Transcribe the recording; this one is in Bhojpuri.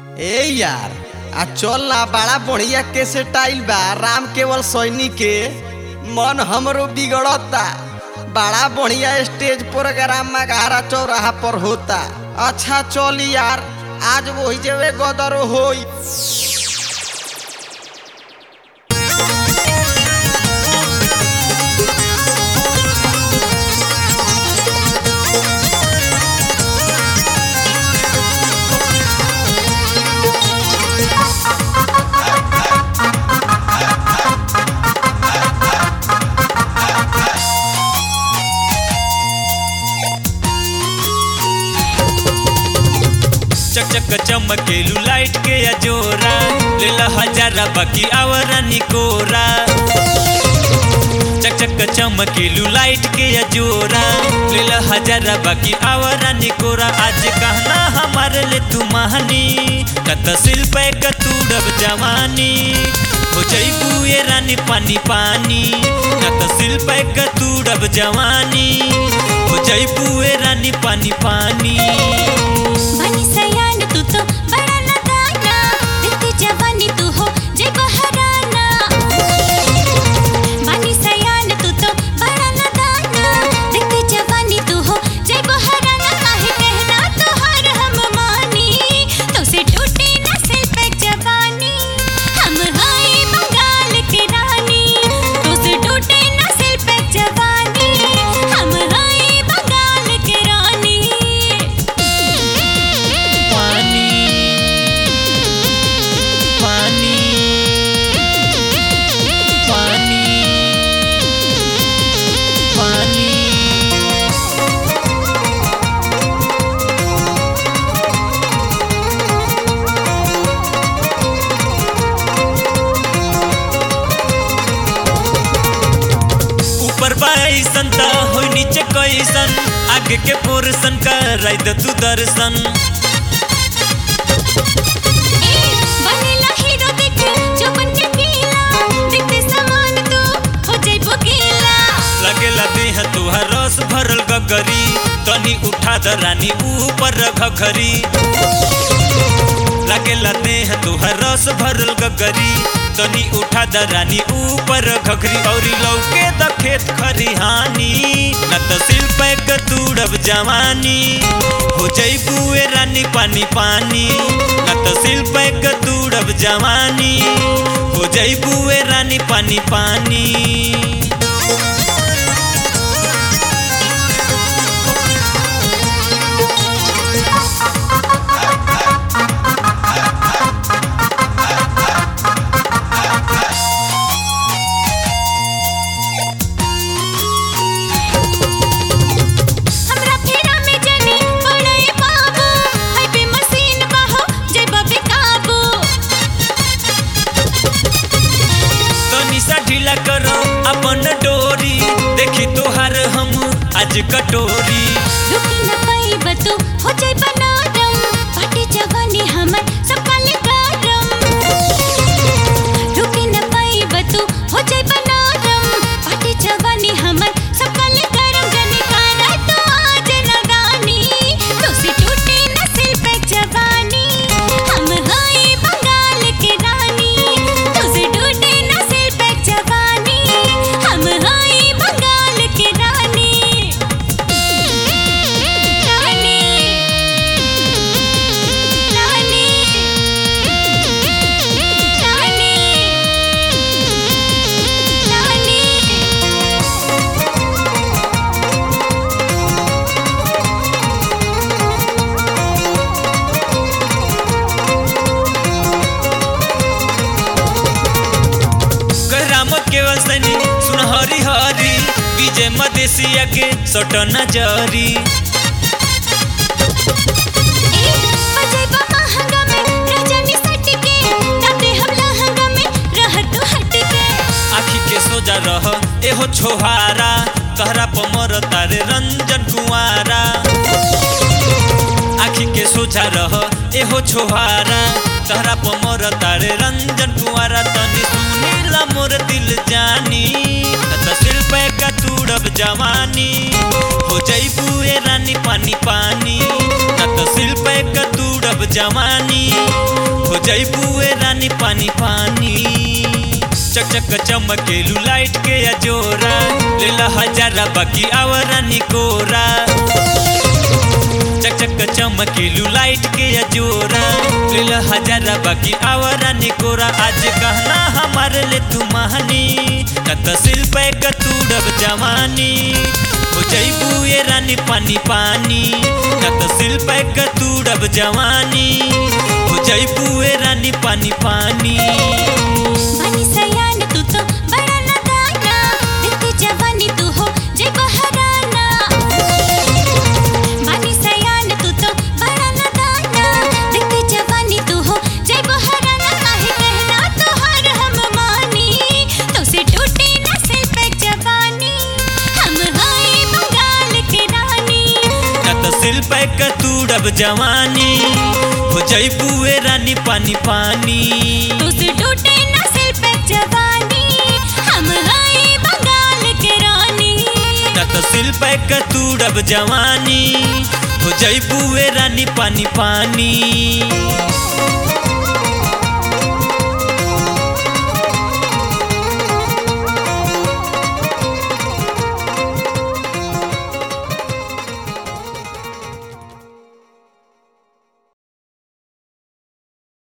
ए यार आ चल ना बड़ा बढ़िया के से टाइल बा राम केवल सैनिक के मन हमरो बिगड़ता बड़ा बढ़िया स्टेज प्रोग्राम मगारा चौराहा पर होता अच्छा चल यार आज वही जवे गदर होई चक चक चमकेलू लाइट के अजोरा लेला हजारा बाकी आवरा निकोरा चक चक चमकेलू लाइट के अजोरा लेला हजारा बाकी आवरा निकोरा आज कहना हमारे ले तू महानी कत शिल्प कतूड़ब जवानी हो जईबू ये रानी पानी पानी कत शिल्प कतूड़ब जवानी हो जईबू ये रानी पानी पानी बनी सयान तू तो बड़ा नदाना दिखती जवानी तू हो जय बहराना बनी सयान तू तो बड़ा नदाना दिखती जवानी तू हो जय बहराना काहे कहना तो हर हम मानी तो से टूटे न सिर पे जवानी हम हाय बंगाल की रानी तो से टूटे न सिर पे जवानी हम हाय बंगाल की रानी पानी पानी पानी पानी ऊपर बाईसन त हो नीचे कैसन आगे के पोर्सन कराई द तू दर्शन बनेला हीरो देख जो बन के गीला देखते समान तू हो जाइबो गीला लगेला देह तुहार रस भरल गगरी तनी उठा द रानी ऊपर घघरी लगेला देह तुहार रस भरल गगरी तनी उठा द रानी ऊपर घघरी औरी लौके द खेत खरिहानी न त शिल्प कतूड़ब जवानी हो जईबू ए रानी पानी पानी न त शिल्प कतूड़ब जवानी हो जईबू ए रानी पानी पानी हमरा फेरा में जनी पड़े बाबू है बे मशीन बाहो जाइबो बेकाबू तनी सा ढीला करो अपन डोरी देखी तोहार हम आज कटोरी रुकी न पाइब तू हो जाइबो नरम पाटी जवानी हमर सकाले गरम रुकी न पाइब तू हो जाइबो नरम पाटी जवानी हमर सकाले गरम जनी कारा तो आज नदानी तो से टूटे न सिर पे जवानी हम हाय बंगाल के रानी तो से टूटे न सिर पे जवानी हम हाय बंगाल के रानी रानी रानी रानी रानी राम केवल सैनी सुन हरी हरी विजय मदेशिया के सट नजरी बजेबा महंगा में रजनी सट के तबे हम लहंगा में रह तू हट के आखी के सोजा रह एहो छोहारा तहरा पमर तारे रंजन कुंवारा आखी के सोझा रह एहो छोहारा तहरा पमर तारे रंजन कुंवारा तनी सुनीला मोर दिल जानी त शिल्प का तूड़ब जवानी हो जईबू ए रानी पानी पानी न त शिल्प का तूड़ब जवानी हो जैबुए रानी पानी पानी चक चक चमकेलू लाइट के अजोरा लेला हजारा बाकी आवरानी कोरा चक चक चमकेलू लाइट के अजोरा लेला हजारा बाकी आवरानी कोरा आज कहना हमारे ले तू महानी कत सिल पे कतूड़ब जवानी हो जैबू ये रानी पानी पानी कत सिल पे कतूड़ब जवानी हो जैबू ये रानी पानी पानी बनी सयान तू तो बड़ा नदाना देखती जवानी तू हो जय बहराना बनी सयान तू तो बड़ा नदाना देखती जवानी तू हो जय बहराना काहे कहना तो हर हम मानी तो से टूटे न सिल पे जवानी हम हाय बंगाल के रानी कत सिल पे कतूड़ब जवानी हो जैबुए रानी पानी पानी तो से टूटे न सिल पे जवानी हम हाय बंगाल के रानी कत सिल पे कतूड़ब जवानी हो जैबुए रानी पानी पानी